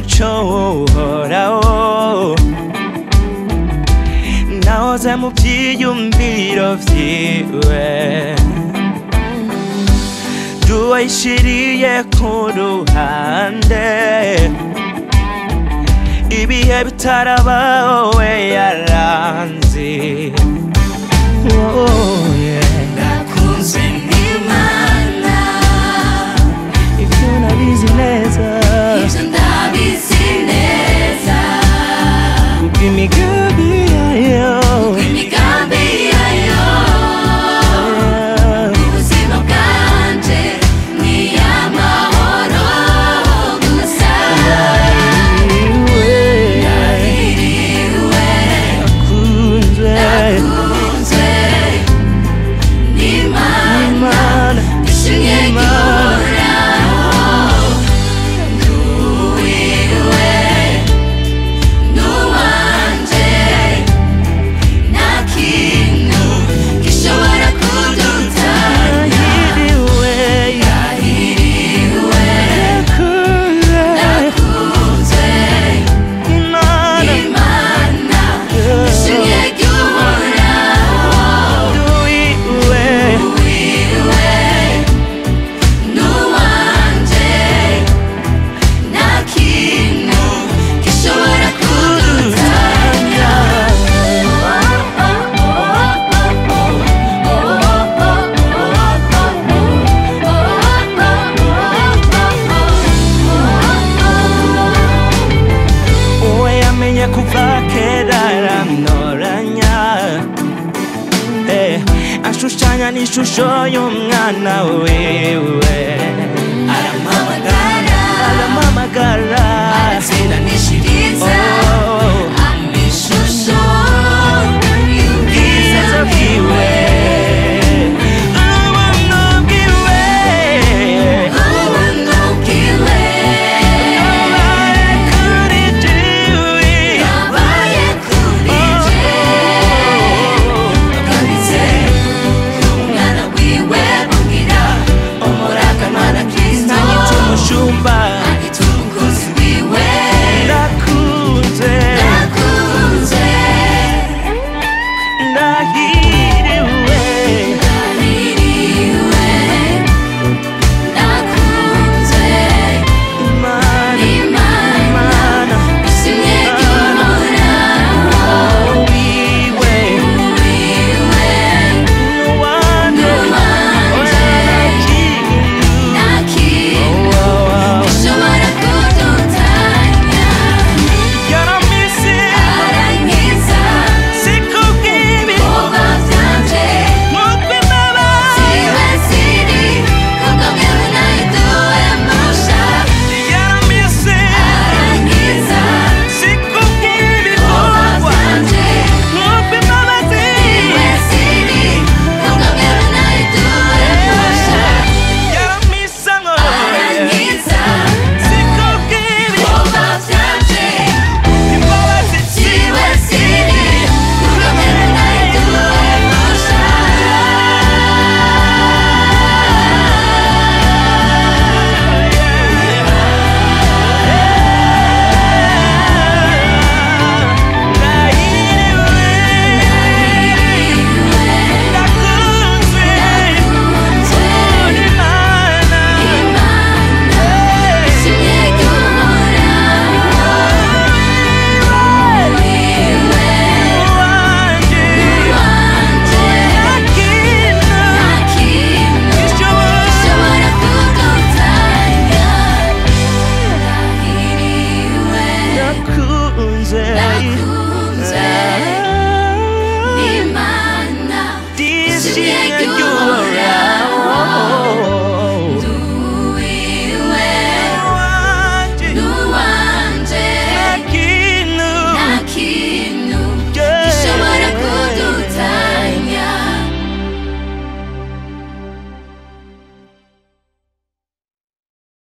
umuco uhoraho nahoze mu byiyumviro vyiwe duwayishiriye ku ruhande ibihe bitarabaho we yaranzi Oh, yeah. nakunzwe n'imana ibyo nabizi neza ibyo ndabizi neza kubw'imigambi yayo imigambi yayo ubuzima bwanje ni iy'amahoro gusa yahiriwe akunzwe nakunzwe n'imana Imana ishimye gihoraho nduwiwe n'uwanje nta kintu gishobora kudutanya yahiriwe yahiriwe akunzwe nakunzwe Imana n'imana ishimye gihoraho duwiwe nduwiwe n'uwanje nta kintu gishobora kudutanya uwe yamenye kuva kera aramnoranya Eh, ashushanya n'ishusho y'umwana wiwe